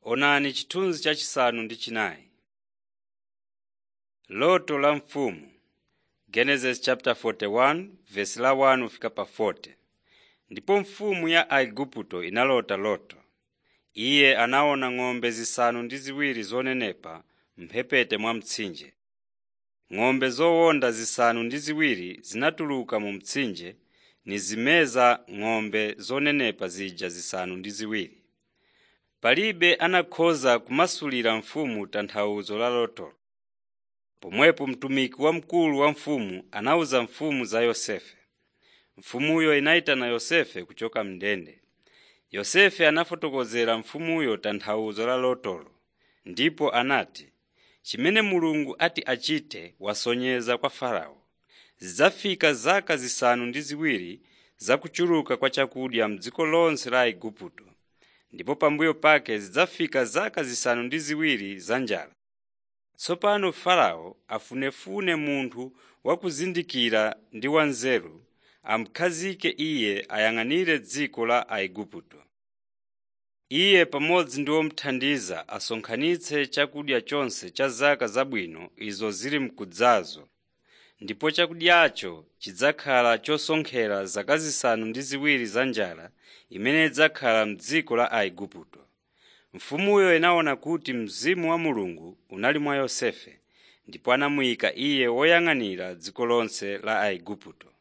Onani chithunzi chachisanu ndi chinayi. Loto la mfumu Genesis chapter 41 verse la 1 kufika pa 40. Ndipo mfumu ya Aigupto inalota loto. Iye anaona ng'ombe zisanu ndi ziwiri zonenepa m'mphepete mwa mtsinje. Ng'ombe zowonda zisanu ndi ziwiri zinatuluka mu mtsinje nizimeza ng'ombe zonenepa zija zisanu ndi ziwiri. Palibe anakhoza kumasulira mfumu tanthauzo la lotolo. Pomwepo mtumiki wamkulu wa mfumu anawuza mfumu za Yosefe. Mfumuyo inayitana Yosefe kuchoka m'ndende. Yosefe anafotokozera mfumuyo tanthauzo la lotolo, ndipo anati, chimene Mulungu ati achite wasonyeza kwa Farao. Zidzafika zaka zisanu ndi ziwiri za kuchuluka kwa chakudya m'dziko lonse la Igupto, ndipo pambuyo pake zidzafika zaka zisanu ndi ziwiri za njala. Tsopano Farao afunefune munthu wakuzindikira ndi wanzeru amukhazike iye ayang'anire dziko la Aigupto. Iye pamodzi ndi omuthandiza asonkhanitse chakudya chonse cha zaka zabwino izo zili mkudzazo, ndipo chakudyacho chidzakhala chosonkhera zaka zisanu ndi ziwiri za njala imene idzakhala m'dziko la Aigupto. Mfumuyo inaona kuti Mzimu wa Mulungu unali mwa Yosefe, ndipo anamuyika iye woyang'anira dziko lonse la Aigupto.